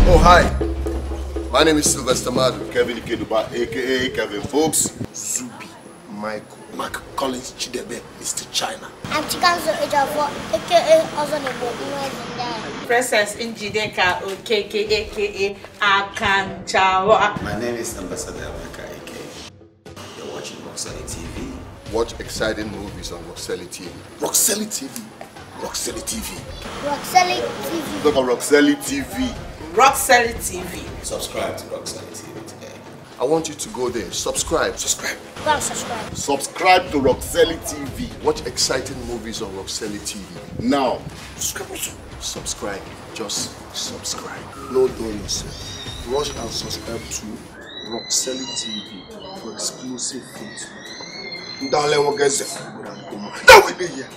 Oh, hi. My name is Sylvester Madu, Kevin Ikeduba, aka Kevin Folks, Zubi, Michael, Mark Collins Chidebe, Mr. China. I'm Chikanzo Ejafo, aka Ozonebo Nwezindaya. Princess Njideka Okeke aka Akanchawa. My name is Ambassador Abaka AK. You're watching Roxanne TV. Watch exciting movies on Roxelli TV. Roxelli TV. Roxelli TV. Roxelli TV. Look at Roxelli TV. Roxelli TV. Subscribe to Roxanne TV today. I want you to go there. Subscribe. Subscribe. Go and subscribe. Subscribe to Roxelli TV. Watch exciting movies on Roxelli TV. Now, subscribe also. Subscribe. Just subscribe. No dull yourself. Rush and subscribe to Roxelli TV for exclusive feeds. Ndale wogeze. That will be here.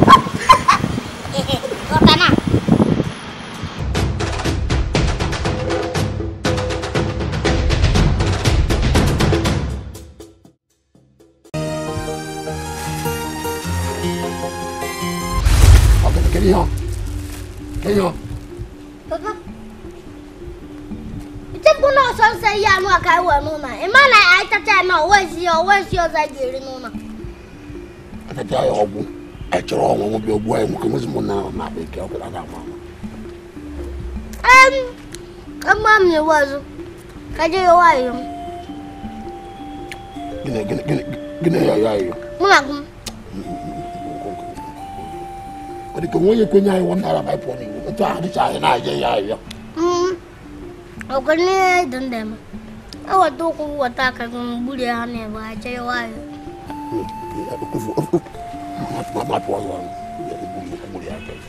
Rotana. Okay, get it on. Get it on. Papa. Ite bụ na ọsọ nsọ ihe anụ aka iwe n'ụlọ. Ị ma na anyị tacha na owezi owezi ọzọ anyị ga-eri n'ụlọ. atata ya ọgbụ echọrọ ọnwụnwụ bịa ogbu anyị nwoke nwezi mụ na na bekee ọkụla ga ama ama Em, ama m na-ewe ọzọ. Ka je ya nwayọ. gịnị gịnị gịnị gịnị ya ya ya Mụ na gị. ọ dị ka onwe onye kwenye anyị wọn nara baịpụ n'iwu etu ahụ dịcha anyị na-aje ya ya Ọgụ n'ihe dị ndị m. Eweta ụkwụ weta aka gị mgburi ha na-ebe ha je ya nwayọ. mapụ ọzọ gburu ya aka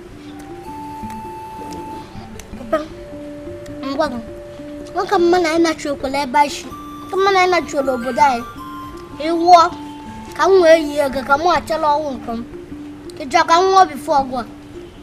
Papa, ngwa gị. Nwoke mma na anyị nachi okwele ebe anyị si. Nke mma na anyị nachi obodo anyị. Ịwụọ ka m wee yi ego ka m achọrọ ọnwụ nke m. Ịjọ ka m nwụọ bifo ọgụ a.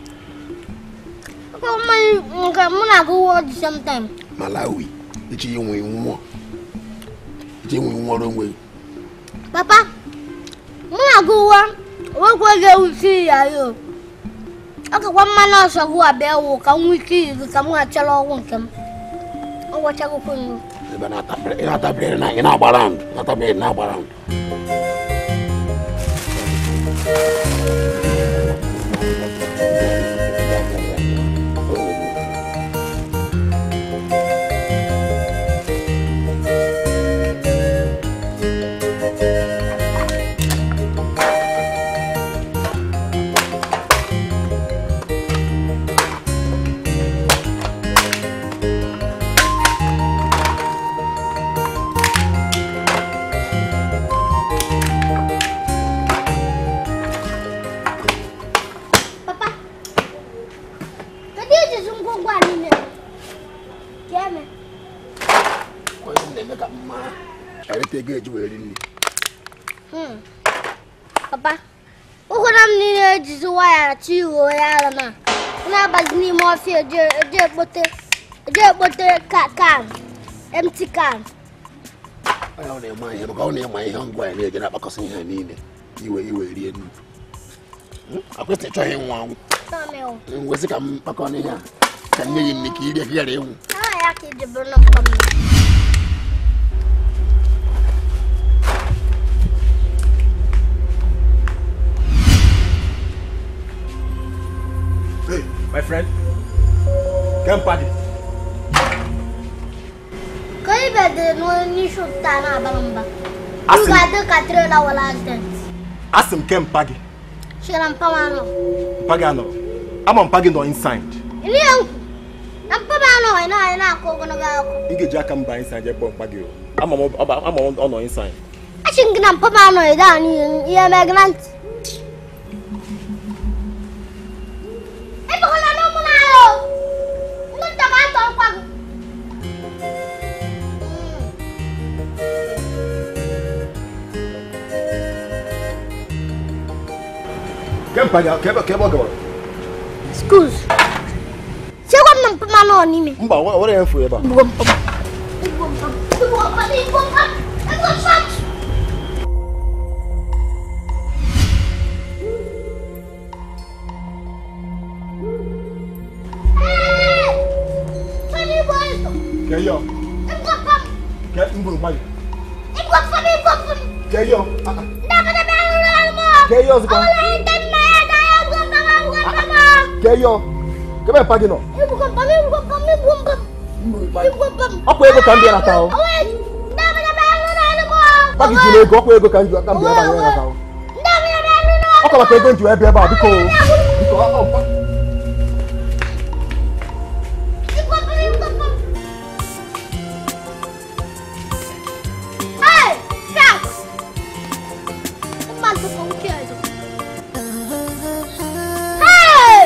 Nke mma nke mụ na agụ wụọ the same time. malawi echi inwe nwụọ echi inwe nwụọrọ onwe Papa, mụ na agụ wụọ onwekwa ga-ewusi ya ya o. Ọ kakwa mma na ọsọ gụ abịa wụ ka m nwee ike iyi gị ka m achọrọ ọnwụ nke m. Ọ gwachagokwa nnu. ebe ị na-atabere na ị na-agbara ndụ na-atabere na-agbara ndụ Papa, kedu ejizi ngwongwo a niile? Ka eme. onye m na-eme ka mma ereta ego eji wee ri nri Hmm. Papa, ụkwara m niile ejizi waya chi iho ya ara na na-abazi n'ime ọfịa eje eje ekpote eje ekpote ka kan empty can. onye ọ na-eme ihe maka ọ na-eme ihe ngwa ya na-eje na-akpakọsị ihe niile iwe iwe rie nri akwesị ịchọghị ịnwụ anwụ Naanị o. ngwezi ka m kpakọ n'ihe a ka nne gị nne ka irie ka ị ghara ịnwụ Aha ya ka iji bụrụ na mkpa m. Hey, my friend. Come party. Ka ibe dị n'isi ụtụta na-abara mba. M Asị m- ga-adị ka trela wala accident. Asị m kem mpa gị. Chịra mpa m anọ. Mpa gị anọrọ. Ama mpa gị nọ inside. Ili ya nkwu. Na mpa m anọ ị na-anyị na-akụ ogologo akụ. Ị ga-eji aka mba inside jee kpọọ mpa gị o. Ama m ọ ba- ama m ọ nọ inside. Achị gị na mpa m anọ ị daa n'ihe ihe mee na ntị. Ebekwala n'ụmụ na ya o. Ndị nta ka atọ nkwa gị. Kem mpa gị ka ebe ka ebe ọ gawara. Excuse. Chekwa m na mpa m anọ n'ime. Mba, ọ nwere ya mfu ebe a. Igbo mpa m. Igbo mpa m. Igbo mpa m. Igbo mpa m. Igbo mpa m. Hey! Keyo. Igwapam. Ke mburu mmadụ. Igwapam igwapam. Keyo. Ndabadaba ụlọ mo. Keyo ozugbo. Ọwụla ite mma ya ga ya igwapam igwapam. Keyo. Kebe mpa gị nọ. Igwapam igwapam igwapam. Igwapam. Ọkwa ego ka m bịara taa o. Ndabadaba ụlọ mo. Mpa gị jiri ego ọkwa ego ka m ji ka m bịara ebe a taa o. Ndabadaba ụlọ. Ọkwa maka ego m ji wee bịa ebe a biko o. Biko ọ ọ mpa. Igwapam igwapam. Hey, cat. Mmadụ bụ nke ọzọ. Hey!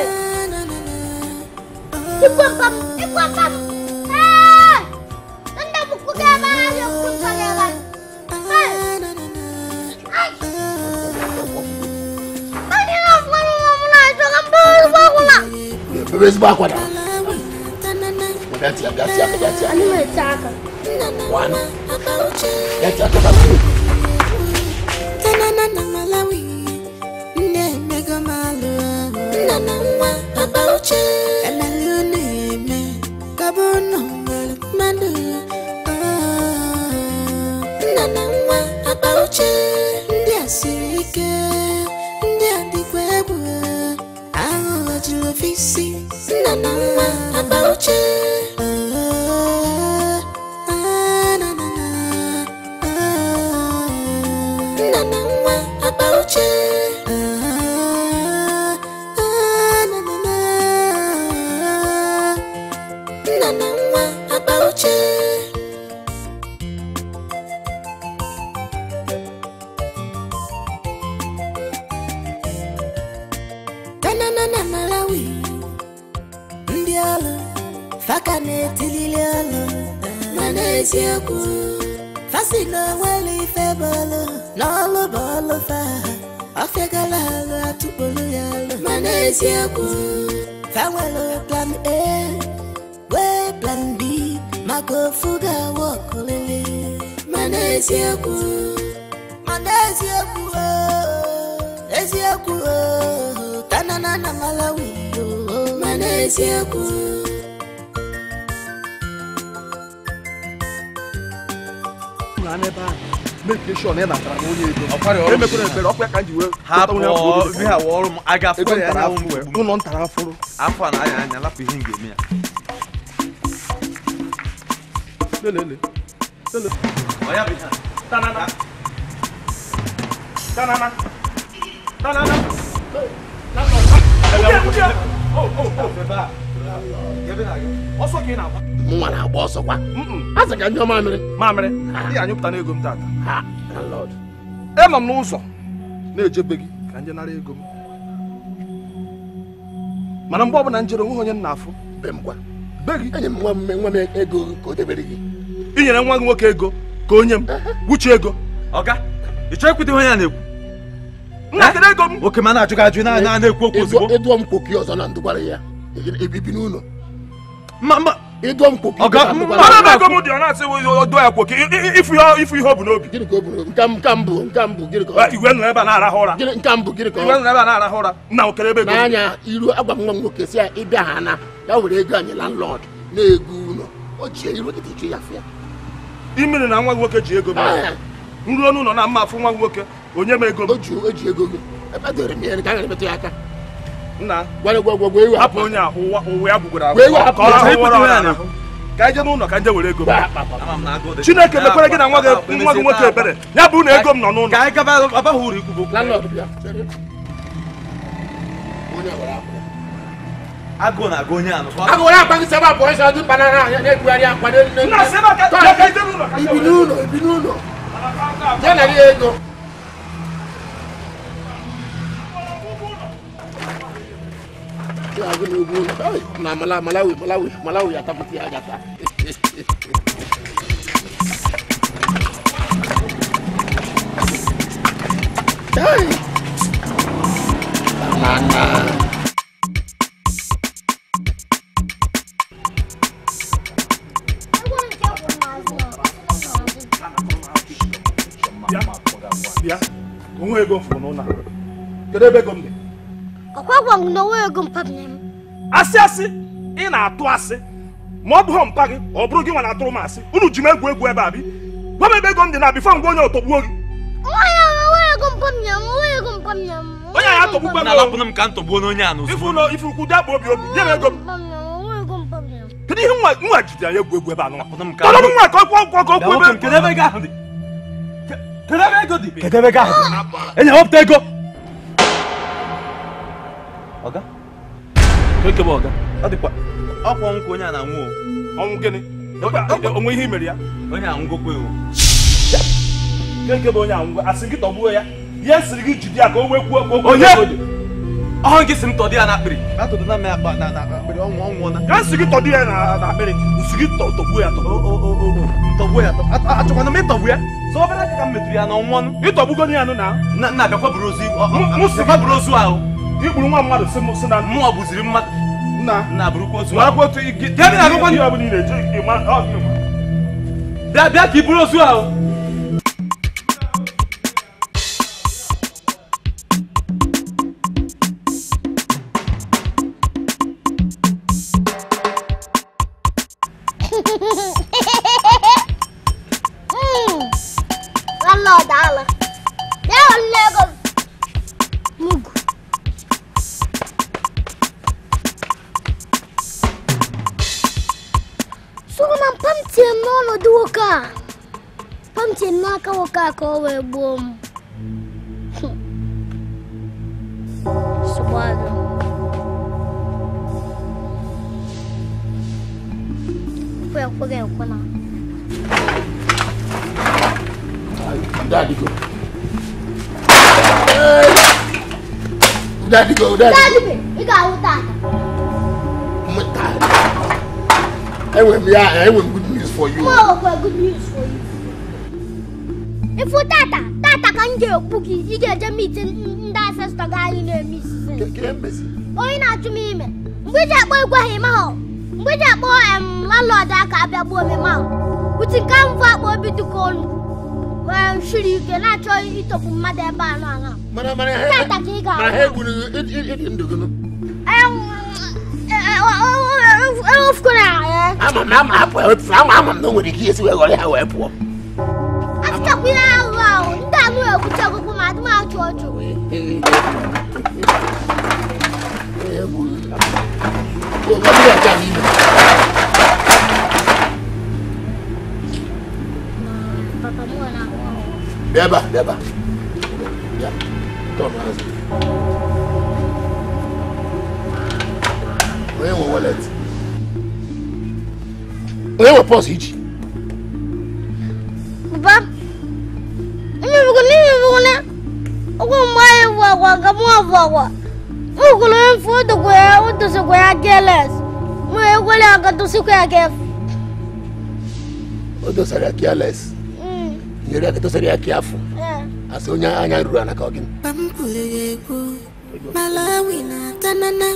Igwapam, igwapam. Hey! Ndị bukwu ga-eme ahịa okwu nsọ ga-ebe. Hey! Ay! Anyị na-afụrụ nwa m na-achọ ka m bụrụ ezigbo akwụna. Bebe ezigbo akwa na. Bịa tia, bịa tia, bịa tia. Anyị na-ete aka. One. Bịa tia, bịa tia. Tanana na Malawi, nne mego malu, nna na nwa papa uche, emelu na-eme, gabo nọ nwere mmadụ, nna na nwa papa uche, ndị a siri ike, ndị a dịkwa egwu, aghụghọ juru ofe isi, nna na nwa papa uche. Ah, na, na, na, ah. Nna na nwa papa uche Ah, ah, na, na, na. Nna na nwa papa uche Tanana na Malawi ndị ọrụ faka na-etilili ọrụ mana eziokwu fasi na onwere ife bọọlụ n'ọlụ bọọlụ fa ọfịagala alụ atụkpolu ya alụ mana eziokwu fa nwere plan a wee plan b maka ofu ga-awa ọkụlili mana eziokwu mana eziokwu oo, eziokwu oo, tanana na malawi oo, mana eziokwu na n'ebe ahụ make sure na ị natara m onye ego Ọkwari ọrụ emekwere m. ekpere ọkwa ka m ji wee hapụ onye afọ obi ihe a ọrụ m a ga-afụ ego ya ntara anya afụrụ mgbe ụlọ ntara afụrụ afọ a na-anya anya lapụ ihe m ga-eme ya lelele lele Ọ ya bụ ihe a. tanana tanana tanana ọsọ ka ị na-agba Mụnwa na-agba ọsọ kwa. A sị ka njọ mamịrị. mamịrị ị anyụpụta na ego m tata Ha, na Lord. enọ m n'ụzọ na-ejebe gị ka nje nara ego m mana mgbe ọbụla njere onweghị onye m na-afụ Be m kwa. be gị Enye m nwa m nwa m ego ka o debere gị. inyere nwa gị nwoke ego ka onye m wuche ego ọga ị chọọ ikwute ihe onye a na-ekwu nna kedu ego m nwoke ma na-ajụ gị ajụ na na- na-ekwu okwu ozugbo Ịdụọ m kwoki ọzọ na ndụgwara ya. Ebibi n'ụlọ. ma ma Ịdụọ m kwoki Ọga, na ndụgwara mana ya. ebe ego m dị ọ na-asị odo ya kwoke ifu ihe ifu ihe o bu n'obi Gịnị ka o buru? Nke m- nke m bụ nke m bụ gịnị ka ọ Ah, igwe nọ ebe a na-arahụ ụra Gịnị nke m bụ gịnị ka igwe ọ nọ ebe a na-arahụ ụra nna okere ebe ego m. n'anya iru agwa m nwa m nwoke si ya ịbịa ha na ya were ego anyị landlord na-ego ụlọ o ji iru gị dị ya fịa imiri na nwa gị nwoke ji ego m nruo n'ụlọ na mma afụ nwa gị nwoke onye m ego o m ji o ji ego gị ebe dere m ya ka a gara emetụ ya aka nna gwara gwa gwa gwa ewe hapụ onye a ụwa ụwa ya gwugwara Wee agwụ hapụ ka ọ ya. rahụ ụra Ikwute ọ ihe a na-arahụ. ka anyị jee n'ụlọ ka nje were ego m ama m na agụụ dị. chineke Ya, mekwere gị na nwa gị papa, nwa gị nwoke mesie ebere ya bụ na ego m nọ n'ụlọ ka anyị gaba abaghị uru ikwu bụ okwu. landlord bịa chere. onye a gwara akwa agụụ na-agụ onye a nọ a ga-were akpa gị sebe abụọ ịsa dị banana ya na-ebugharị akpa dị nne nna sị ebe a ka Tọọ, ka ije n'ụlọ ka nje ibi were n'ụlọ ibi n'ụlọ ya narị ya ego Ya, agụ na ugwu ụlọ. Ai, na Mala- malawi malawi malawi atapụta ya gata Ai. Banana. Egwu nke kwụ n'azụ bịa bịa onwe ego m fụrụ n'ụlọ a. kedu ebe ego m dị ọkwa gwa m na onwe ego mpabanye m asị asị ị na-atụ asị ma ọ bụghị mpa gị ọ bụrụ gị nwa na-atụrụ m asị unu ji m egwu egwu ebe a bi gwa m ebe ego m dị na bifo ngwa onye ọtọgbuo gị onye anyị atọgbukwa na alapụna m ka m tọgbuo n'onye a ifu n'ozugbo ụlọ ifu ukwu dị akpa obi obi nye m ego m kedu ihe nwa nwa jide anyị egwu egwu ebe a nụnwa Rapụna m ka tọrọ m nwa ka ọkwụ ọkwụ ka Bịa ọkwụ nwoke m, ebe kedu ebe ego ahụ dị Ke- kedu ebe ego dị kedu ebe ego ahụ dị enyi wepụta ego ọga keke bụ ọga ọ dịkwa ọkwa ọnwụ ka onye a na-anwụ o ọnwụ gịnị onwe ihe i mere ya onye a nwụgokwe o nke bụ onye anwụ asị gị tọgbuo ya ihe sịrị gị jide ya ka o wee kwuo ka o kwuo Onye? ebe o dị. ọhụ gị si m tọdị ya n'akpịrị atụdụ na m ya akpa na na akpịrị ọnwụ ọnwụ na ka nsị gị tọdụ ya na na akpịrị nsị gị tọ- tọgbuo ya tọgbuo ntọgbuo ya tọ- a- achọkwana m ịtọgbu ya so obere aka ka m metụrụ ya n'ọnwụ ọnụ ịtọgbugo ya nụ na na nna bịakwa buru ozu ọ- Mụ- ọ- mụ si- bịakwa buru ozu ahụ igburu nwa mmadụ si m si na mmụọ bụziri mmadụ nna nna burukwa ozu ma ahụ akwa otu gị Bịa, bịa, agụkwa ihe ọbụla ị na-eji ịma ọ gị ma. bịa bịa ka i buru ozu ahụ Landlord ala. Ya ole ego. Mugu. Sụrụ na mpa m tie m n'ọnọdụ nwoke a. Mpa m tie m n'aka nwoke a ka o wee gbuo m. Nsogbu adị. Ekwe ekweghị ekwe na. Daddy go. Daddy go, daddy go. Daddy, ị ga-ahụ tata. Enwere m ya, enwere m good news for you. Mụ nwekwa good news for you. Ifu tata, tata ka m ga-ekwu gị, ị ga-eje meet ndị ancestor gị anyị na-eme isisi. Ke mezi. Onye na-achụ m ime. Mgbe iji akpọ egwu ahụ ime ahụ. Mgbe iji akpọ em landlord aka abịa gbuo m ime ahụ. Uti nke m bụ akpọ obi dịka olu. Wee shiri ike na-achọ ịtọpụ mmadụ ebe a nọ aṅa. Mana mana ha Tata ka ị ga-ahụ. mana ha egburu ịdị ndụ gị. Ewufukwana ya. Ama m na ama hapụ ya wepụ ama ama m na o nwere ike isi wee ghọrọ ha wee pụọ. Achịchakwa ihe ahụ ahụ. Ndị anụ ekwucha ọgụgụ ma adị m achụ ọchụ. Papa m nwere ahụ ọhụrụ. Bịa ebe a, bịa ebe a. Bịa. Tọọ m azụ. Onye nwe wallet? Onye nwe pọs iji? Papa, ina bugu ni mi bugu ne. Ogo mai wa wa ga mo wa wa. Mo ko lo en fo do ko ya o to se ko ya geles. Mo e ko le aga to se ko ya ge. O dosara ya careless. Mm. Nyere ya ka dosara ya kiafu. Eh. Asị onye anya ruru ana ka ọ gịnị? Pampulego, Malawi na Tanana.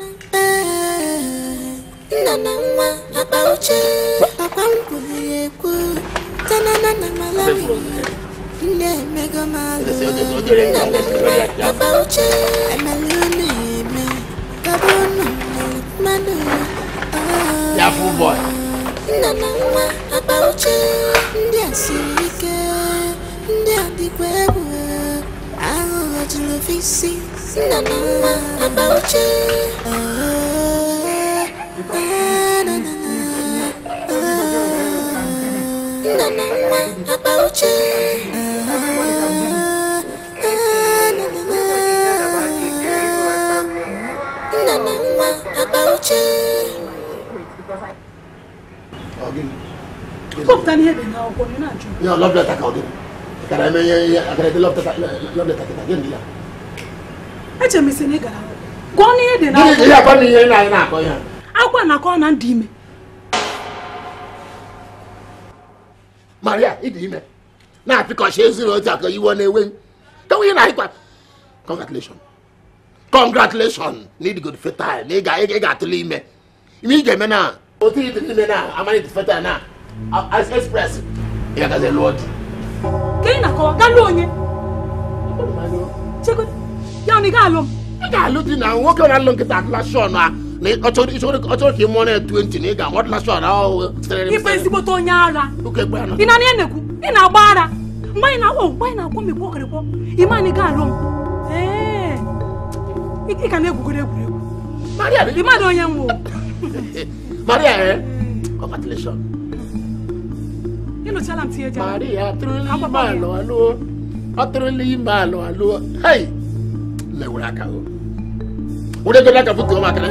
Eh, Nana nwa akpa uche, papampulego, Tanana na Malawi. Nne emego malụ, nana nwa akpa uche, emelụ na-eme, kabụnụ mmadụ. Ah. Kiafu boy. nna na nwa akpa uche ndị a siri ike ndị a dịkwa egwu aghụghọ juru ofe isi nna na nwa akpa uche Ah, ah, na, na, na. Ah, nna na nwa akpa uche Ah, ah, na, na, na. nna na nwa akpa uche Ọ gịnị? Kọpụta n'ihe dị n'akwụkwọ ị na-ajụ. Ya love letter ka ọ gịnị? Akara eme ihe ihe akara ede love letter love letter kịta gịnị ya? Eche m isi na ị gara akwụkwọ. Gụọ n'ihe dị Gịnị ka ihe n'akwụkwọ. akọ na ihe na-anyị na-akọ ihe a? Akwụkwọ na-akọ na ndị ime. Maria, ịdị ime. Na-apịkọcha ezuru otu aka iwe na-ewe. Kewe ihe na-anyịkwa. Congratulations. Congratulations. Na ịdịgod fetal. Na ị ga- ị ga-atụle ime. Ime ị ga-eme na otu ịdị n'ime na amara ịdị fetal na as express. Ị ga-agazi lụọ di. Ka ị na-akọwa gaa lụọ onye. Chekwa ya na ị ga-alụ m. Ị ga-alụ di na nwoke na-alụ nkịta atụla shọn a na ị- ọ chọrọ- ị chọrọ ọ chọrọ ka ị mụọ na 20 na ị ga-aghọtala shọt ahụ sitere ife ezigbote onye ara Oke gbe anọ. ị na ya na-ekwu ị na-agba ara mgbe anyị na-akpọ mgbe anyị na-akpọ m ikwu ọkịrịkpọ ime anyị ga-alụ m ee ị ị ka na-egwugoro egwuregwu Maria ị mmadụ onye nwụ Maria eh congratulations ịlụchala m tinye jara Maria atụrụla ime alụ alụọ ọ tụrụla ime alụ alụọ hei mewere aka o were godo aka butuo maka na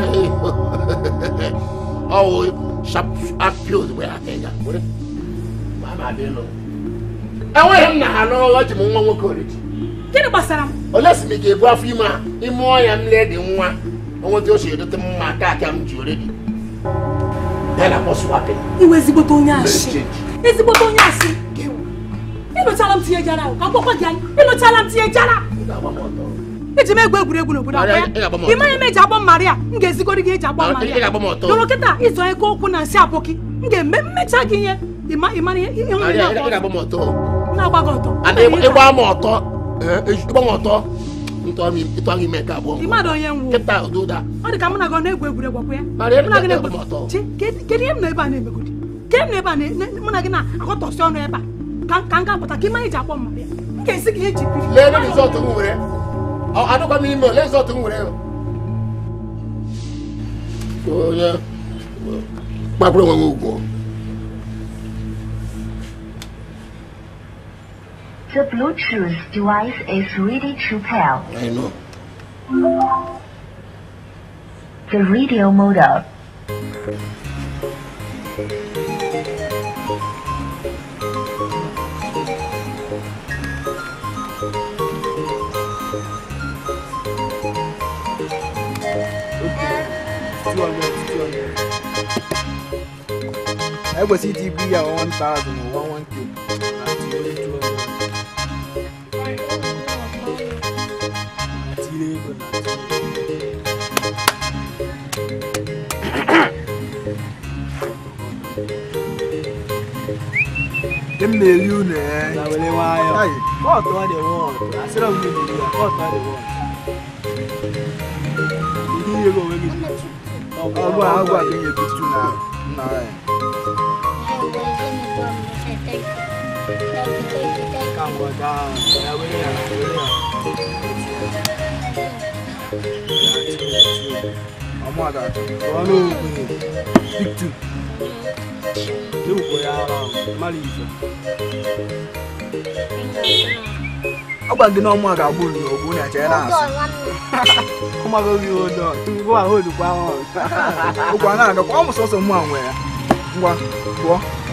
ọwụ sharp apio ozugbo ya aka ịga were ma ma dị ịlụ enweghị m na ha n'ọghọ ji m nwa nwoke oriji gịnị gbasara m ole si m ị ga-ebu afọ ime a ime ọya m lee dị nwa onweta o si edote m mma aka aka m ji oredi ya na kpọsụwapị iwe ezigbote onye asị ezigbote onye asị ịlụchala m tinye jara ahụ ka mkpọkwa gị anyị ịlụchala m tinye jara eji m egwu egwuregwu n'obodo akwa ya Ị ga-agba m ọtọ. ị maghị m eji agbọ mmaria m ga-ezigoro gị eji agbọ Ị mmaria ga-agba m ọtọ. doro kịta ịzụ eke okwu na nsị abụkị m ga-eme mmecha gị ihe ịma ịmara ihe ihe Maria, ị nwere ga-agba m ọtọ na-agba gị ọtọ ana ịgba m ọtọ eh, ịgba m ọtọ ntọ m ịtọ gị ime nke abụọ ịmadụ onye nwụ kịta ụdụda ọ dị ka mụ na gị ọ na-egwu egwuregwu ọkwa ya Maria, mụ na gị ị ga-agba m na-egwu ọtọ Chi, kedu kedu ihe m na ebe a na-emegodi ke m na ebe a na- na- mụ na gị na-akọtọsị ọnụ ebe a ka ka m ga-apụta ka ịma eji akpọ mmaria m ga-esi gị ihe eji biri lee ebe rizọtụ m nwere Ọ- adịkwa m ime ole rizọtụ m nwere onye gbakwuru onwe m ugwu The Bluetooth device is ready to pair. I know. The radio mode up. ekwesịrị iti ibu ya 1000 ma 11k na tinyere 200 na tinyere ego na Ndị m na-eri unu ee Na were nwayọọ. Ayi. Kọọtụ ọ dị wọọdụ. Asịrị m gị na-eri ya. Kọọtụ ọ dị wọọdụ. Ihe ihe gị onwe gị. ọgwụ a ọgwụ a ga-enye bitu na nna ya Ka ngwa gaa. Ya were ya. Were ya. ọmụada Ọ n'okwenye. Bitu. Ewukwo ya ara ahụ. Mara ife. ọ gwa gị na ọmụ a ga-agbụ unu n'ogbu na eche ya na-asụ Ọmago gị ụdọ. Tupu ahụ odukwa ahụ. ụgwọ a na-agakwa ọ mụ sọsọ mụ a nwe ya ngwa pụọ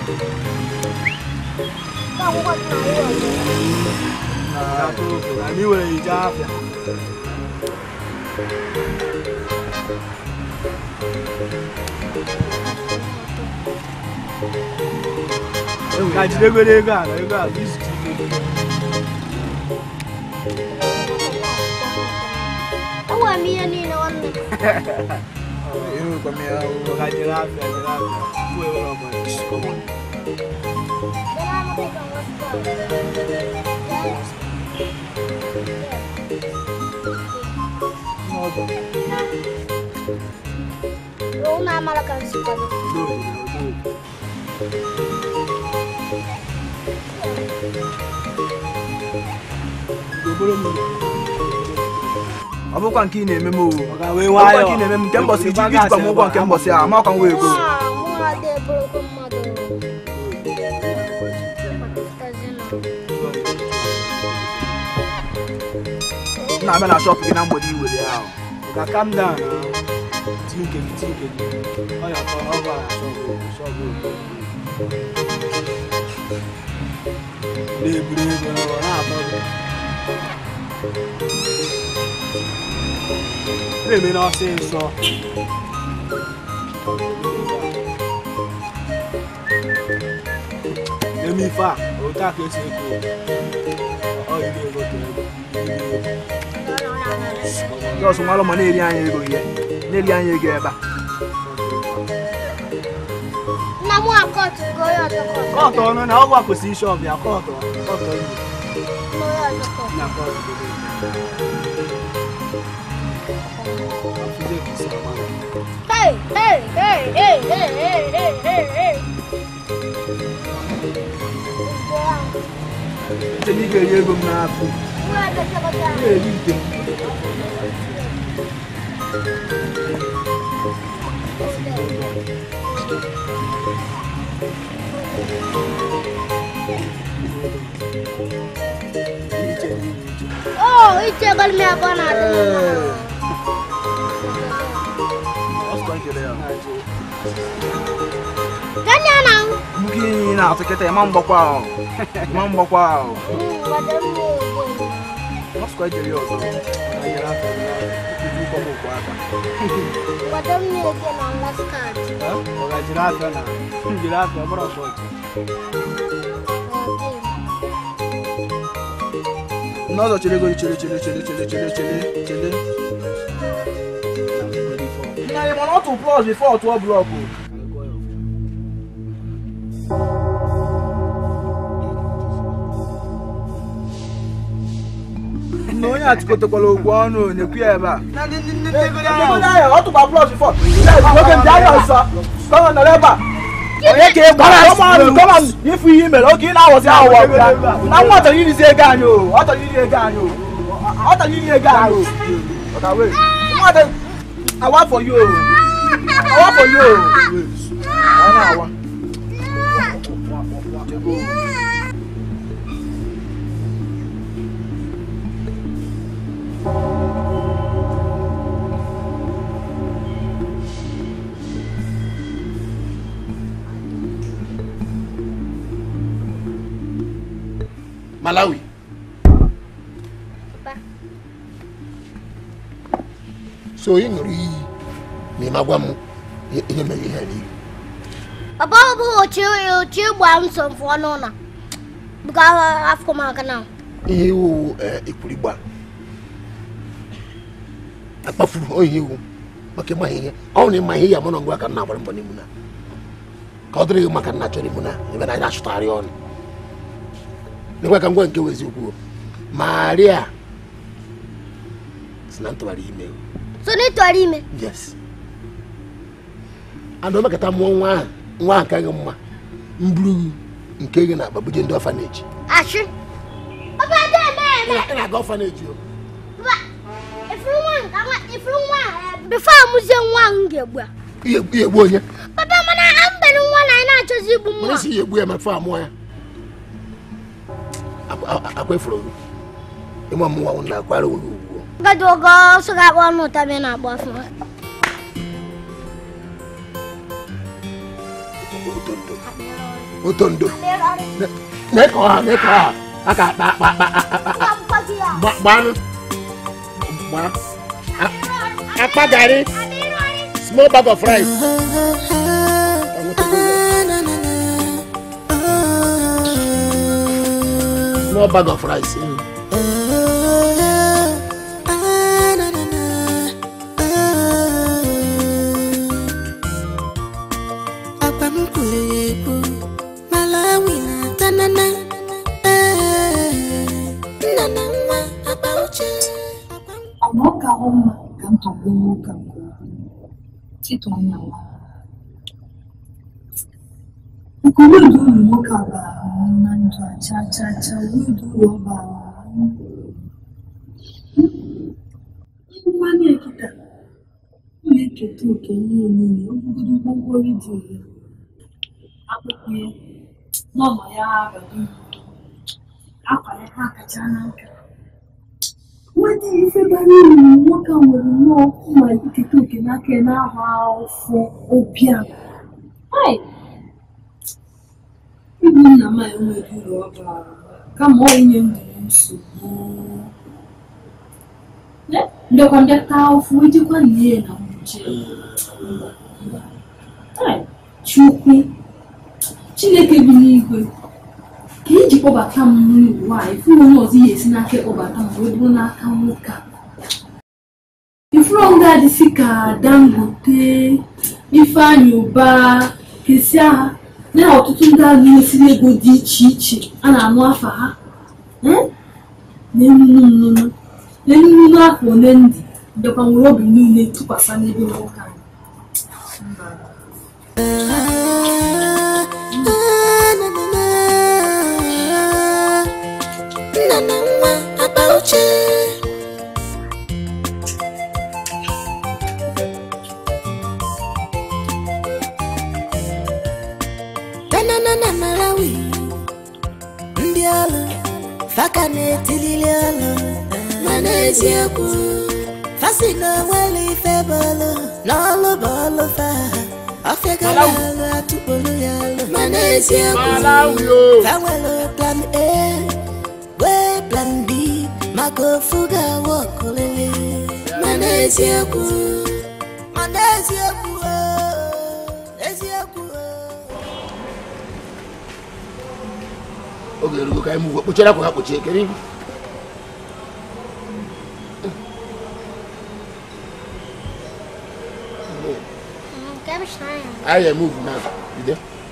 Ya tụrụ ofe. Na anyị were ije afịa. Ka jidegoro ego a na ego a bụ izute ike. Enwere m ihe niile nwanne enwekwa m ya Ka jere afịa jere afịa. Tupu ewere ọmụrụ isi kọmọn. Unu amara ka m si kwado. ọ bụkwa nke ị na-eme m o ọ wee bụkwa nwayọọ. nke ị na-eme m nke mbọsị iji Ozugbo ijikwa m ụgwọ nke mbọsị a amakwa m wee ego Nwa mụ ada eburukwu mmadụ. m na-abịa na shọpụ gị na mgbede iwere ya ahụ Ka calm down na. Ti nke gị ti nke gị. Ọ ya kọ ọ gwara shọpụ shọpụ. Na-eburu ego na ọ na-atọ gị. Na-eme n'ọsịsọ. Eme ife a, otu a ka esi eko. Ọ iri ego ka ego. Iri ego. jọs nwa ma na-eri anyị ego ihe na-eri anyị ego ebe a Nna m akọtụ ka onye ọzọ kọtụ. Kọọtụ ọnụ na ọgwụ a kwesịrị ishọp ya kọọtụ kọọtụ ọnụ. Onye ọzọ kọtụ. Na kọọtụ gobe. Afụzie ka isi agba. Hey, hey, hey, hey, hey, hey, hey, hey. Ite na ị ga-eri ego m n'afọ. Na-eri ite m. Oh, iche gol me abana de. Ọsọ nkele ya. Kanya na. Mgbe ihe na-atụ kịta ịma mgbakwa ahụ. Ịma mgbakwa ahụ. Ọsọ ejiri ya ọzọ. Na nyere aka ya. Ikuzi ụkwụ m ụkwụ aka. Wadam ne ke na ngaskat. Ọ ga-ejiri afịa na njiri afịa ọ bụrụ ọsọ ọchị. N'ọzọ chere ego chere chere chere chere chere chere chere. Nna ya mana ọ tụ plọs bifo ọ tụọ blọkụ. na onye atụkọtakwala okwu ọnụ na-ekwu ya ebe a ọ tụkwa plọs bifo oge ndị ahịa ọzọ kọma nọrọ ebe a onye ka ịgbara kọma ifu ihe mere oge ị na-awọzi awụwa ya na nwa chọrọ irizi ego anyị o ọ chọrọ iri ego anyị o ọ chọrọ iri ego anyị o Ọka wee. nwa chọrọ awa for you o awa for you o ọ na-awa malawi so ị ṅụrụ iyi ma ị ma gwa m ihe ihe mere ihe n'ihu Papa bu ochi ochi gba nso mfọ n'ụlọ. Buka afọ maka na. ihe iwu ekwurigba akpafuru o ihe iwu maka ịma ihe ọ bụ na ịma ihe ya mụ na ngwa ka m na-agbara mbọ n'imuna ka ọ dịrị gị maka nna chọrọ imuna ebe na anyị na-achụtagharị ọnụ nekwa ka ngwa nke wezi ukwu maria si na ntụgharị ime So ni tori ime. yes and omekata mụọ nwa ahụ nwa ahụ ka gị mma mburu nke gị na-akpa buje ndị ọfaneji Ashi. Papa de me me. ị na-aga ọfaneji o Papa. Ifuru nwa nka nwa ifuru nwa before amuzie nwa ngegbu. ihe ihe egbu onye Papa mana ambere nwa na ina achọzi igbu mana nwa. isi ya egbu ya ma fe amụọ ya Akwa- akwa- akwa efuru gị ịma mmụọ nwụ na akwara oge ugwu Gadi ogo so ga akpọ ọnụ ụta bi na-agba afọ. otondo mee ka ọha mee ka ọha aka akpa akpa akpa akpa akpa gba- gbanụ gbaa A- akpa garị small bag of rice small bag of rice mm. Akwa m kwuru ya ekwu, Malawi na tanana. Ee, nna na nwa akpa uche. ọ na ọ ka hụ mma ka m tọgbuo nwoke a nke ukwuu tịtụ anya nwa nke wedu uru nwoke a bara m na ndụ a cha cha cha wedu uru ọ bara m ngwa na-ekita m na-eketa oke ihe niile ogologo gwongworo dị ya akpụkpọ ya n'ọnọ ya abalị akwa ya ha kacha na nka nweta ife bara uru nwoke a nwere nnọọ mma iketa oke n'aka ya n'ahụ afọ ụbịam Ai! ịbụ nna m a enweghị uru ọ bara kama ọ inye ndụ m nsogbu Ne- ndekwa ndị taa ụfụ ijikwa nne na nwuche Ai! chukwu chineke bi n'igwe ka iji kpọbata m n'ụwa a ifuru onye ọzọ ihe esi n'aka ịkpọbata m wee bụrụ n'aka nwoke a ifuru nga adịsị ka dangote ifeanyị ụba kesia ha na ọtụtụ ndị a na-esiri ego dị iche iche a na-anụ afa ha Eh? na-enunu nnụnụ na-enunu afọ ole ndị ndekwa nwere obi niile tụkwasị n'ebe nwoke a nna na nwa akpa uche tanana na malawi ndị ọrụ faka na-etilili ọrụ mana eziokwu fasi na onwere ife bọọlụ n'ọlụ bọọlụ fa ọfịagala ọrụ atụkpolu ya ọrụ mana eziokwu fa nwere plan a wee plan b maka ofu ga-awa ọkụlele mana eziokwu mana eziokwu oo, eziokwu oge erugo ka anyị mụ kpochara akwa ha kpochie kedu ihu Nke bụ shi anya. anyị emuvu na ide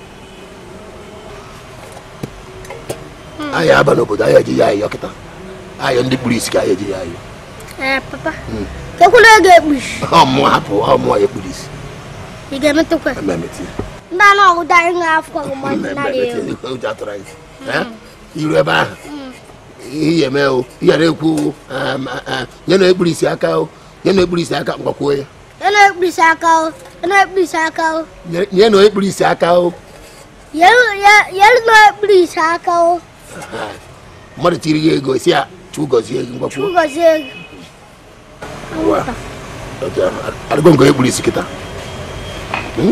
anyị aba n'obodo anyị eji ya ayọ kịta ayọ ndị kpuru isi ka anyị eji ya ayọ Ee, papa. Kekwula ego ekpuchi. ọmụ hapụ ọmụ ya kpuru isi Ị ga-emetụkwa. ememeti Ndị anụ ọgụdọ anyị ga-afọ ọgụmọdụ narị ewu. ememeti ụjọ atụrụ anyị Eh? iru ebe ahụ ihe eme o ihe na-ekwu um, uh, nye na ekpuru isi aka o nye na ekpuru isi aka mgbakwuo ya Ị na-ekpurisi aka o. Ị na-ekpurisi aka o. Nye- nye na ekpuru isi aka o Yelu ye- yelu na-ekpurisi aka o. mmadụ tiri ya ego si ya chukwu gọzie gị mgbakwuo Chụgọzie ego. Wa. Otu ahụ. adịgo nke ekpuru isi kịta Hmm?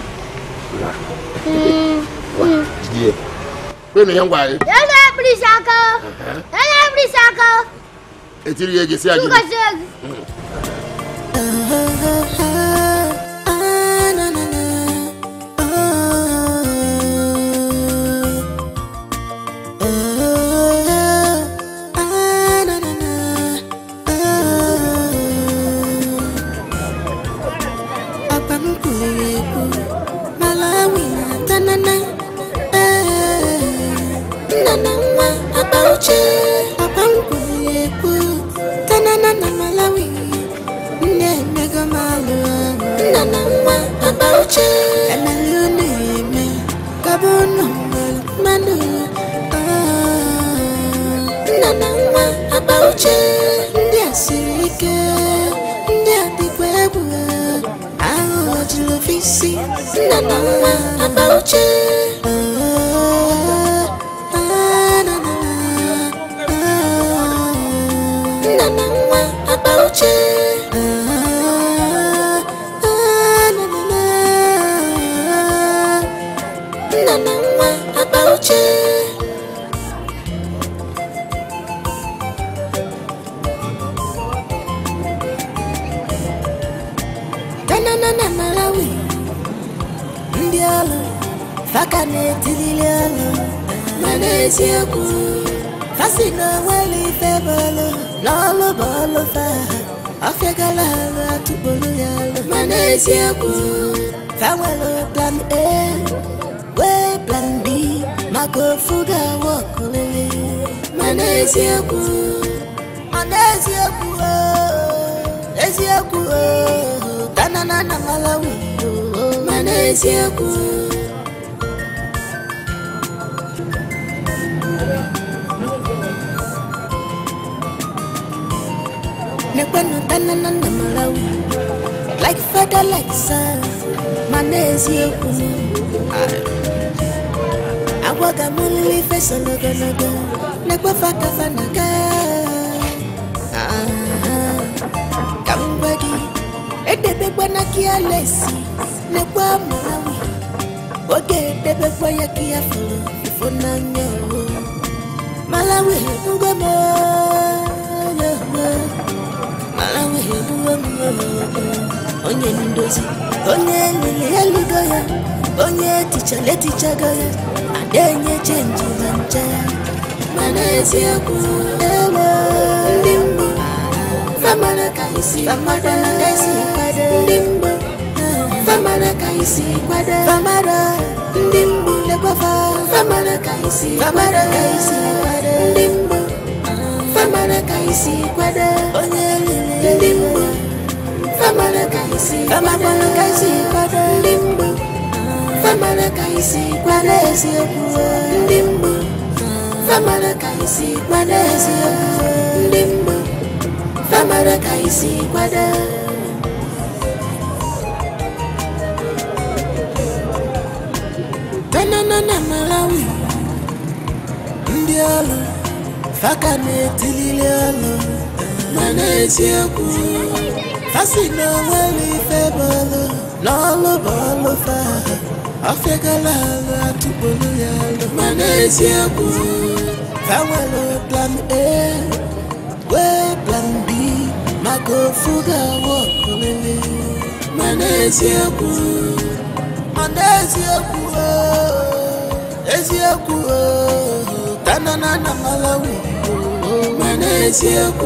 Wa. jide ya kwenụ ya ngwa gị Yelu na-ekpurisi aka o. Yelu na-ekpurisi aka o. etiri ya ego si ya gị Chụgọzie ego. Papa m kwuru ekwu Malawi na tanana ee, nna na nwa akpa uche Papa m kwuru ekwu tanana na Malawi nne emego m alụ nna na nwa akpa uche emere unu eme kaba unu nwere mmanụ Ah, nna na nwa akpa uche ndị a siri ike ndị a dịkwa egwu aghụghọ juru ofe isi nna na nwa akpa uche Ah, ah, na, na, na. Ah, nna na nwa akpa uche Ah, ah, na, na, na. nna na nwa akpa uche tanana na malawi ndị ọrụ faka na-etilili ọrụ mana eziokwu fasi na onwere ife bọọlụ n'ọlụ bọọlụ fa ọfịagala ọrụ atụkpolu ya ọrụ mana eziokwu fa nwere plan a wee plan b maka ofu ga-awa ọkụlele mana eziokwu mana eziokwu oo, eziokwu oo, tanana na malawi oo, mana eziokwu nekwenu tanana na malawi like father like son mana eziokwu agwaga m nlele ife so n'ogologo nekwefa kafa na ga ka m gwa gị edebekwana gị alesi nekwa malawi oge edebekwa ya ka ya fụrụ ifo n'anya o malawi ngwa m onye ogbo malawi egbuwe m onye ndozi onye lili eligo ya onye tichala etichago ya adenye chenji na nche ya mana eziokwu ewo ndị mbụ famara ka isi famara ka isi kwado ndị mbụ famara ka isi kwado famara ndị mbụ lekwafa famara ka isi famara ka isi kwado ndị mbụ famara ka isi kwado onye lili ndị mbụ famara ka isi famara ka isi kwado ndị mbụ famara ka isi gwara eziokwu ndị mbụ famara ka isi gwara eziokwu ndị mbụ famara ka isi gwara banana na malawi ndị ọrụ faka na-etilili ọrụ mana eziokwu fasi na onwere ife bọọlụ n'ọlụ bọọlụ fa ọfịagala alụ atụpụrụ ya alụ mana eziokwu fa nwere plan a wee plan b maka ofu ga-awụ ọkụlele mana eziokwu mana eziokwu oo, eziokwu oo, tanana na malawi oo, mana eziokwu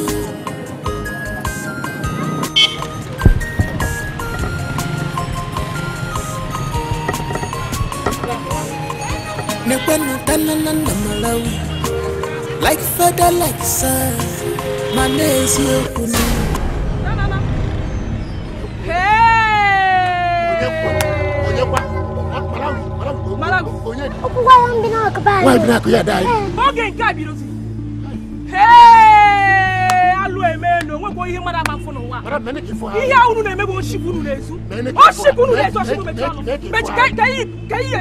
Nekwenu tanana na malawi like father like son mana eziokwu na Okwu gwa m bi na ọkụba anyị. Nwaanyị bi n'akụ ya daa anyị. oge nke a bidozi Hee! alụ eme na onwekwa ihe mmadụ ama mfụ n'ụwa ihe ahụ unu na-eme bụ oshikwu unu na-ezu oshikwu unu na-ezu oshikwu mechie ọnụ mechi ka ka iyi ka iyi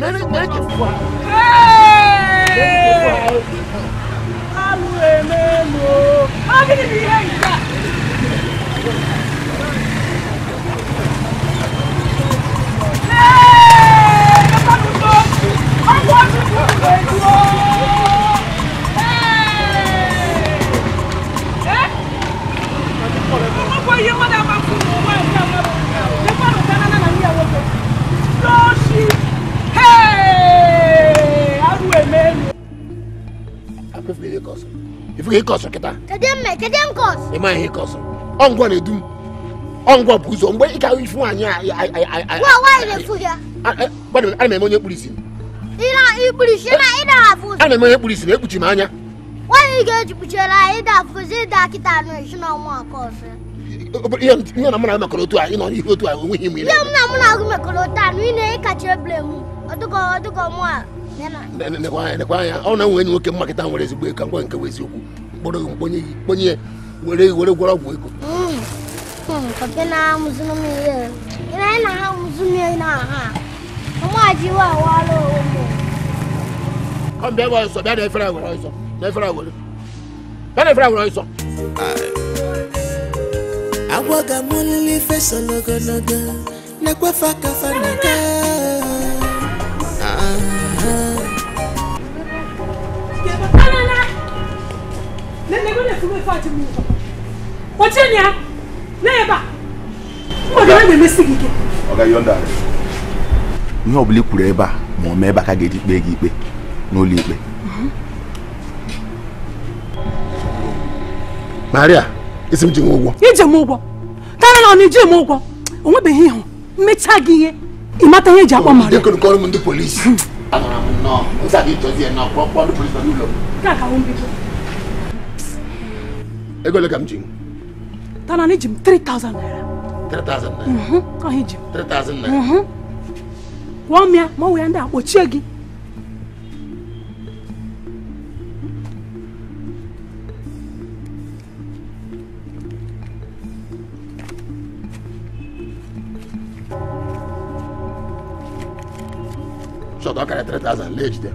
Hee! alụ eme na ọ gịnị bụ ihe nke a Hee! Lekwanụ ụzọ. Ọgwụ oshikwu unu na-ezu o. ọgbọ ihe mmadụ ama fún un ọgbọ ẹgbẹ ọmọ nípa ọ̀gá náà náà ní ẹ̀wọ̀n tó lọ́ọ̀ṣì arụ emelu. Akwefu ihe kọsụ. Ifu ihe kọsụ kịta. Kedu mme kedu nkọs? Ịma ihe kọsụ. Ọngwọ na-edu m. Ọngwọ bụ ụzọ mgbe ị ka ifu nwaanyị a. Nwa nwaanyị na-efu ya. Gbadụ ana m eme onye kpuru isi. Ị na ikpuru isi na ị na-afụ ụzọ. Ana m eme onye kpuru isi na ekpuchi m anya. Nwaanyị ga-eji kpuchiere anyị ịda afụzi ịda kịta anụ esi na ọnwa nke ọzọ. Ihe ihe na mụ na mekọrọ otu a ịnọ n'ihe otu a onweghị ime Ihe m na mụ na-agụ mekọrọ taa na ị na-ekacha ebule m ọdụgọ ọdụgọ mụ a ya na nekwa anya nekwa anya ọ na-enwe enyi nwoke mmakịta nwere ezigbo ego ka ngwa nke bụ eziokwu mkpọrọ gị mkponye gị kponye ya were were gwọrọ ọgwụ ego Kọfị na-amụzụnụ m ihe. Ị na ị na ha amụzụ m ihe na ha. Ọmụ ji wa awara onwe. ọ bịa gba ọsọ bịa na efere a were ọsọ na efere a were bịa na efere a were ọsọ agwaga m olili fesoro ogologo na-ekwefe akafa na ga kpọchie ya n'ebe a mmadụ a na-emesi gị ike ọ gaghị ọnda ihe ọ bụla i kwuru ebe a ma ọ mee ebe a ka a ga-eji kpee gị ikpe n'ụlọ ikpe maria isi m ji nwe ụgwọ ije m ụgwọ tara na ọ na ije m ụgwọ o nwebeghị ịhụ mmecha gị ihe ịmata ihe eji akpọ mara ndị kọrọ m ndị polisi anọrọ m nnọọ nsa gị chọzie nnọọ kpọọ kpọọ ndị polisi nọ n'ụlọ m nke a ka wụ mbido ego ole ka m ji tara na iji m 3000 naira 3000 naira Mhm, ọha iji m 3000 naira Mhm. kwụọ m ya ma ọ wụ ya ndị a kpọchie gị shọt ọ karịa 3000 lee jide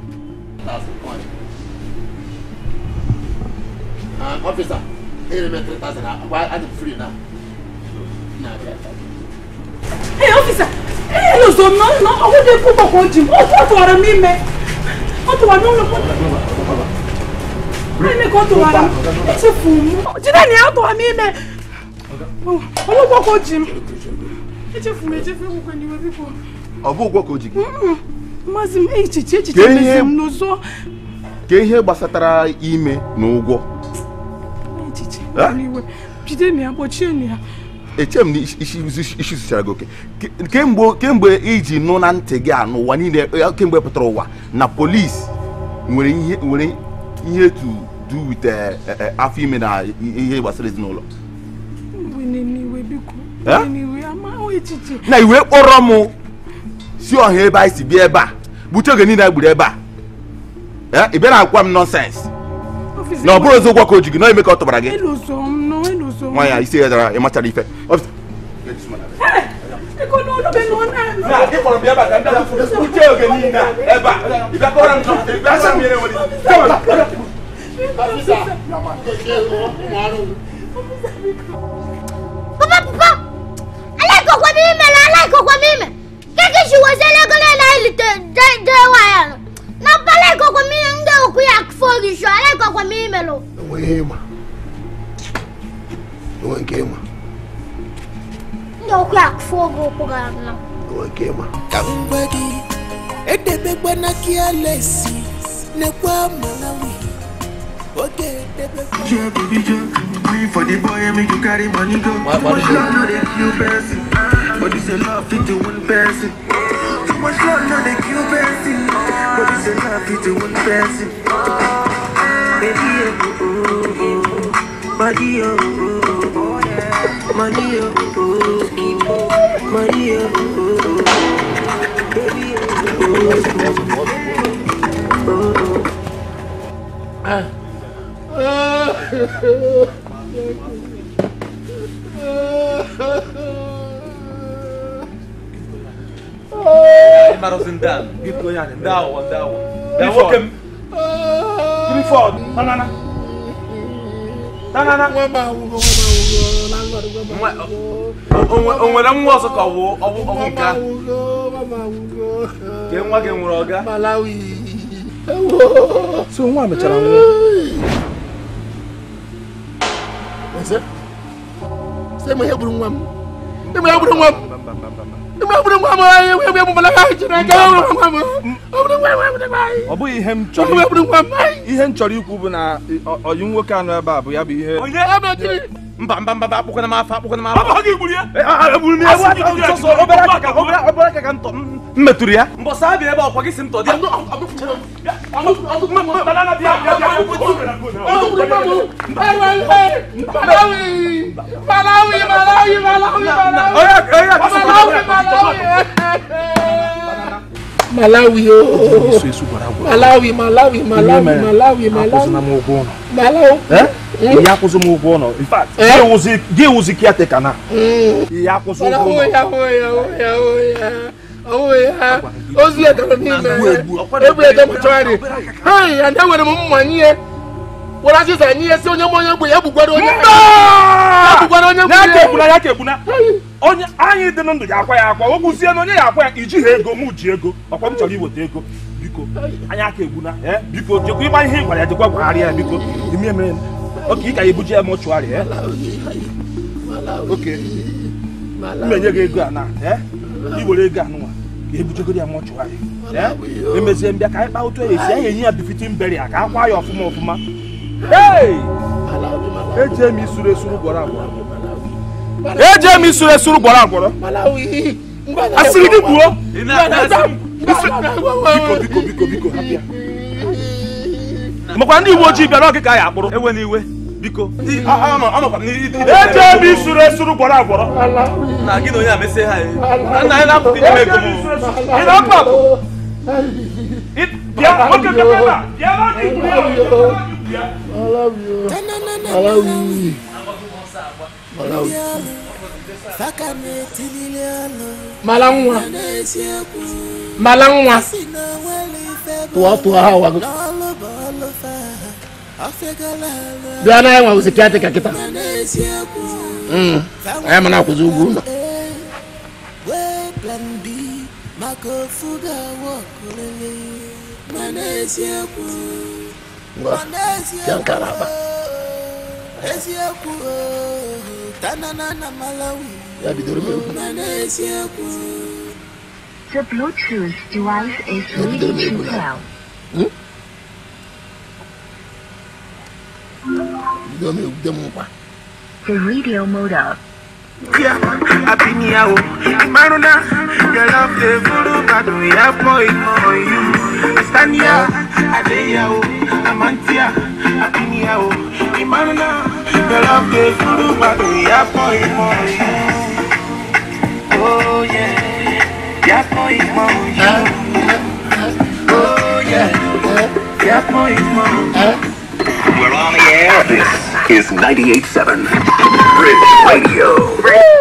ọfisa enyere m 3000 agba adị m free na ee ọfisa ee lụzo m na ọgwụ dị ekwu gbakwa o ji m ọ tụwara m ime ọ tụwara n'ụlọ ime ka ọ tụwara m echefu m jide na ya ọ tụwara m ime ọgwụ gbakwa o ji m echefu m echefu ekwukwe n'iwe biko ọ bụ ụgwọ ka o ji gị mmazi m echiche echiche Ka ihe- mezi m n'ụzọ ka ihe gbasatara ime na ụgwọ echiche Ah? n'iwe jide na ya kpọchie na ya eche m na isi isi- isi zụchara gị oke Ke- kemgbe kemgbe iji nụ na ntị gị a n'ụwa niile ya kemgbe pụtara ụwa na polisi nwere ihe nwere ihe to do with eh, eh, afọ ime na ihe gbasara ezinụlọ mgbe n'iwe biko Eh? mgbe n'iwe ama o echiche na iwe kpọrọ m si ọha ebe anyị si bịa ebe a bute oge niile anyị gburu ebe a Eh, ị bịa na-agwa m nọnsens na ọ bụrụ eziokwu ka o ji gị na ime ka ọ tụbara gị Ịlụso m nọ ịlụso m. nwa ya isi ya dara ịmachara ife Ọfịs- Ego n'ọnụ be nọ na. Na, gị kpọrọ m bịa ebe a ka m bịa bute oge niile a ebe a ị bịa kọrọ m ị bịa sị m ihe na-enwere isi. Kama. Papa, papa, alaikokwa m imere alaikokwa m ime keke si wezele ego na na ilite dewa ya nọ na mpa alaikokwa m ihe ndị okwu ya fo gị sho alaikokwa m imere enwe ihe ịma enwe nke ịma ndị okwu ya fo gị okwu gara na enwe nke ịma ka m gwa gị edebekwana kialesi nekwa malawi oge edebekwa Yeah, baby, just wait for the boy and make you carry money go. What- Too what much is it? love, no they kill person. But this a love fit to one person. Too much love, no they kill person. But this a love fit to one person. Baby, oh, oh, oh, body, oh, oh, oh, money, oh, oh, oh, money, oh, oh, oh, baby, oh, oh, oh, oh. ịmarụzi ndị a biko ya ndị aghụghọ ndị aghụghọ bịa nwoke m Clifford, banana. Banana. Nwe- o nwere nwa ọzọ ka ọwụ ọwụ ọwụ nke a ka nwa gị nwere ọga So nwa mechara nwụọ. Ese? Sị m ihe gburu nwa m ịma ihe gburu nwa m ịma ihe gburu nwa m ihe ihe gburu nwa m Chineke ihe gburu nwa m ọ gburu nwa m ọ gburu nwa m ọ bụghị ihe m chọrọ Ihe gburu nwa m ihe m chọrọ ikwu bụ na ọ- ọyị nwoke anọ ebe a bụ ya bụ ihe onye mba mba mba akpụkwana m afọ akpụkwana m afọ Ọ gị gburu ya? egburu m ya Asị gị gburu ya. sọsọ obere aka ka obere obere aka ka m tọ m metụrụ ya mbọsị abịa ebe ọkwa gị si m tọ dị Banana bịa bịa bịa. Malawi, Malawi, Malawi, Malawi, oh. Malawi, Malawi, Malawi, Malawi, akwụsịna Malawi. m ụgwọ ụlọ Malawi. ihe akwụsị m ụgwọ ụlọ in fact Eh? gị wụzi gị wụzi kiateka na ihe akwụsị ụgwọ Malawi, ụlọ ya, oh, ya, oh, ya, oh, ya. Oh, ya. Ozu ya gara n'ime. Ebu ya dị mọchụarị. Hai, ada nwere m mma nye. Were azịza nye si onye m onye gbu ya gbukwara onye. Ya gbukwara onye ya gbu ka egbuna ya ka egbuna onye anyị dị na ndụ ya akwa ya akwa o gwuzie na onye ya akwa ya ijighị ego mụ ji ego ọkwa m chọrọ iweta ego biko anyị aka egbuna eh, biko jekwa ịgba ihe ị gwara ya jekwa gwagharịa ya biko ime mere oke ị ka ya ebuji ya mọchụarị eh? oke mmenye gị ego a na eh? iwere ego anụnwa ka ebujegoro ya mọchụarị eh? emezie mbịa ka anyị kpaa otu esi anyị enye ya bifitin beri ka akwa ya ọfụma ọfụma Hey! eje m isuru esuru gwọrọ agwọrọ eje m isuru esuru gwọrọ agwọrọ Malawi. asịrị gị gbuo Biko, biko biko biko hapịa makwa ndị uwe ojii bịara ọgị ka ya akpụrụ ewe n'iwe biko eje m isuru esuru gwọrọ agwọrọ na gị na onye a mesie ha eh. nna anyị na-apụta ime ego m ị na-akpa bịa oke bịa ebe a bịa n'ọgị gwuru ya Malawi. Malawi. faka na-etilili ọnụ Mala nwa. n'eziokwu Mala nwa. si na nwere ife bụ Tụọ tụọ ha wago. n'ọlụ bụ ọlụ fa ọ fegala alụ Bịa na enwe ụzị kịatị ka kịta. ma n'eziokwu Mm. Anyị ma na-akwụzi ụgwọ ụlọ. wee plan B maka ofu ga-awụ ọkụlele ma n'eziokwu Ngwa. ma n'eziokwu Bịa nkara aba. eziokwu oo, tanana na Malawi Ya bidoro m egwu. ma n'eziokwu The Bluetooth device is ready to pair. Bidoro m egwu dị m nkwa. The radio mode up. Yeah, happy new year. Maruna, your love the voodoo bado ya boy for you. I stand here, I lay here, I'm antia. Happy new year. Maruna, your love the voodoo bado ya boy for you. Oh yeah. Fiapo is motion. Oh yeah. Fiapo is motion. We're on the air. This is 98.7 Bridge Radio.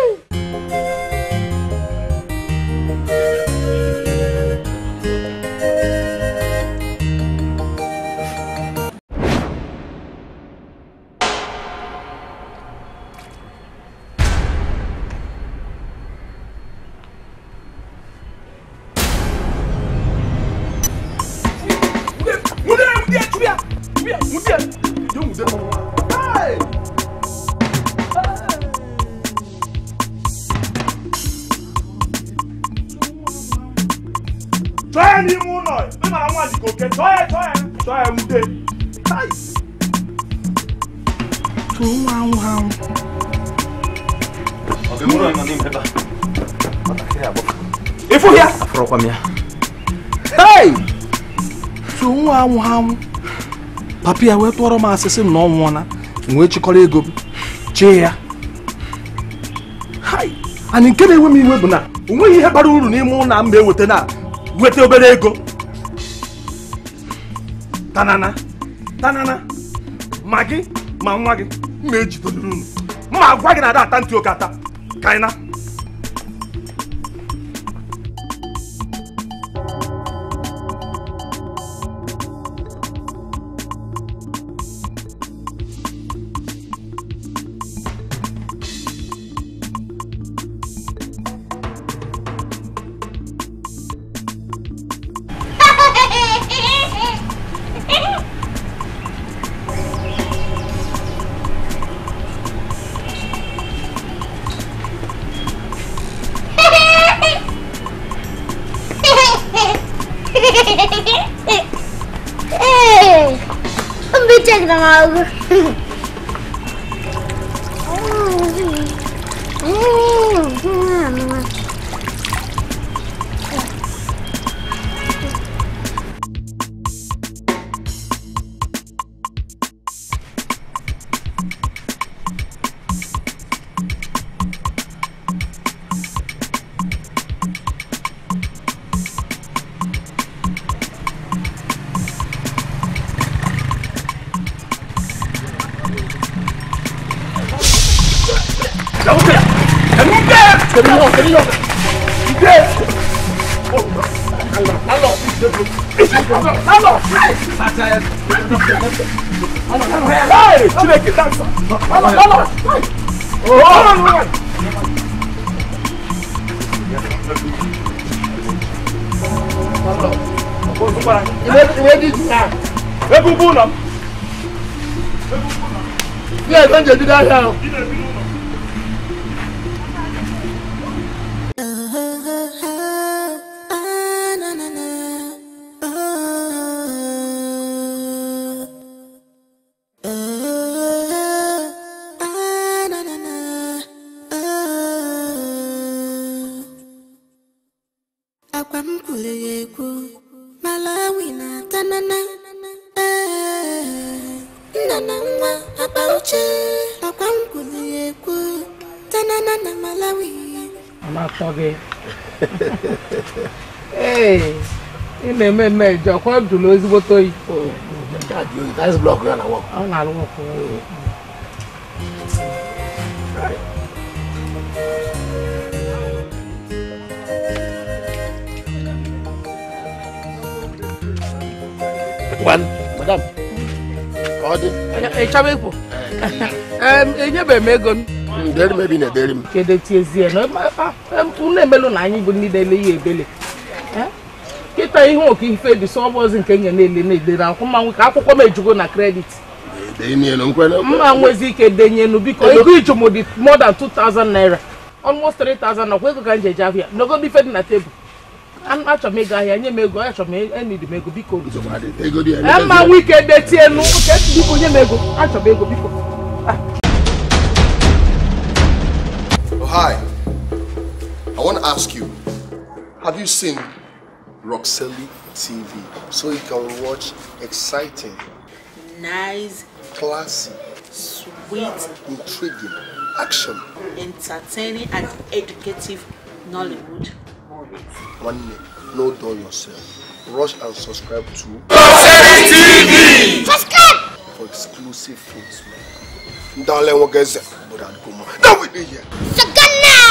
Nwude nwude chubia. Chubia nwude. Yo nwude mo. Hey. Chọọ ya n'ime ụlọ. Ị mara nwa dịka oke. Chọọ ya chọọ ya. Chọọ ya nwude. Hai. Tụọ nwa anwụ ha anwụ. Ịfụ ya. Afọrọkwa m ya. Hey! so nwa anwụ ha anwụ papa ya wee tụọrọ m asịsị m na ọ nwụọna m wee chịkọrọ ego m chee ya hai anyị nke na-enwe m iwe bụ na o nweghị ihe bara uru n'ime ụlọ m eweta na weta obere ego tanana tanana ma gị ma nwa gị m ejidoriri unu mma agwa gị na ada ata ntị oke ata ka anyị na Hey, I'm be taking them out. Chineke dansa. Ebe ugwu ụlọ m. Ihe ebe nje bido ahịa ahụ. Akwa m kwuru ya ekwu Malawi na tanana Eh, nna na nwa akpa uche akwa m kwuru ya ekwu tanana na Malawi ọ na-atọ gị ee ị na-eme mme eji ọkwa jụrụ ezigbote oyi ọ na-arụ ọkụ One, madam. Ka ọ dị. ị chọrọ ịpụ Em, enyebeghị m ego m Deri m ebe ị na-ederi m. kedu tiezie na unu emelụ na anyị bụ ndị na-ele ihe ebele Eh? kịta ihe oke ife dị sọ ọbọzi nke nye na-ele na-edere akwụkwọ mmanwụ ka akwụkwọ m ejugo na kredit Dee n'ihe na nkwe na mma nwezi ike denyenu biko ego ijumu dị more than 2000 naira almost 3000 nakwa ego ka m ji eje ahịa n'ogodo ife dị na tebụl An- achọrọ m ego ahịa nye m ego achọrọ m enidi m ego biko ego dị Ee, mma nwe ike detienu nke biko nye m ego achọrọ m ego biko Oh, hi. I want to ask you, have you seen Roxelli TV so you can watch exciting, Nice, classy, sweet, intriguing action? entertaining, and educative Nollywood. One minute, no dull yourself. Rush and subscribe to TV. Subscribe! for exclusive things, man. Darling, what guys? But I'd go more. Now we here. Sagana!